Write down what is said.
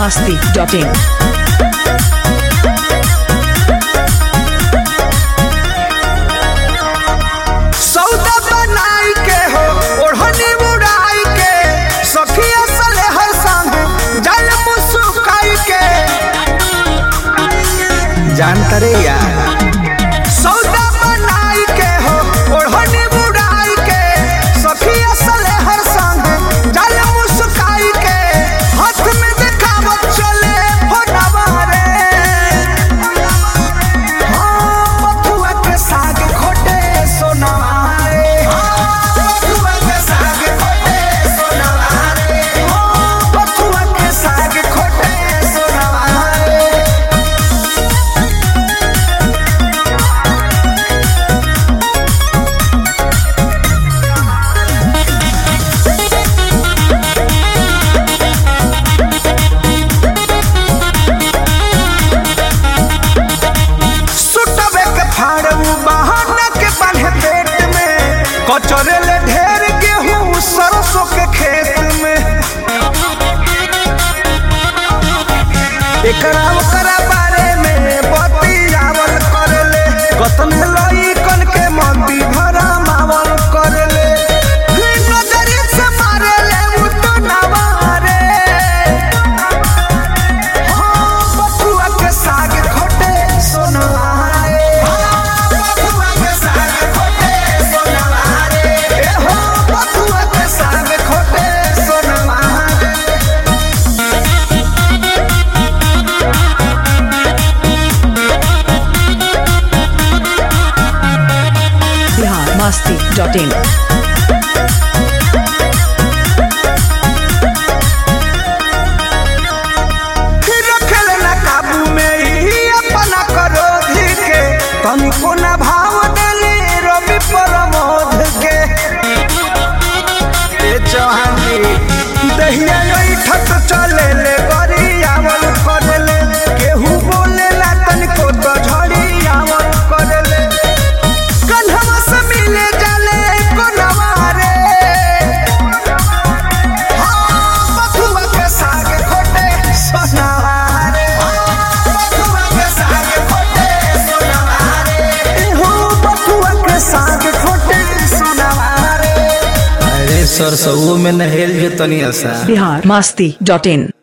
masti.in. सौदा बनाई के हो ओढ़नी उड़ाई के सखिया सले हर संग जल मुस्काई के जानता रे यार सौदा बनाई के हो ओढ़नी उड़ाई के सखिया सले हर संग जल मुस्काई के हाथ में दिखावत चले हो नवारे हाँ, बथुआ के साग खोटे सोनवारे। हाँ, बथुआ के साग खोटे सोनवारे। हाँ, बथुआ के साग खोटे सोनवारे। सुटबे के फाड़ू बहाना के बांधे पेट में कचरे ले ढेर गेहूं सरसों के खेत में एकरा ओकरा बारे में बतियावल करले कतन लई कन के मंदी भरा मावल करले नजरी से मारेले उ तो नवारे हाँ, बथुआ के साग खोटे सोनवारे। हाँ, बथुआ के साग खोटे सोनवारे। ए हो, बथुआ के साग खोटे सोनवारे। Bihar masti.in. रखल न काबू में ही अपना क्रोध के तनिको न भाव देले रवि प्रमोद के ए चौहानी दहिया ठक चले ले गरियावल करले केहू बोले ला तनिको तो झड़ियावल करले कन्हवा से मिले जाले कोनवारे हाँ, बथुआ के साग खोटे सोनवारे। हाँ, बथुआ के साग खोटे सोनवारे। ए हो, बथुआ के साग खोटे सोनवारे। अरे सरसों में नहेल जो तनी असा Bihar masti.in.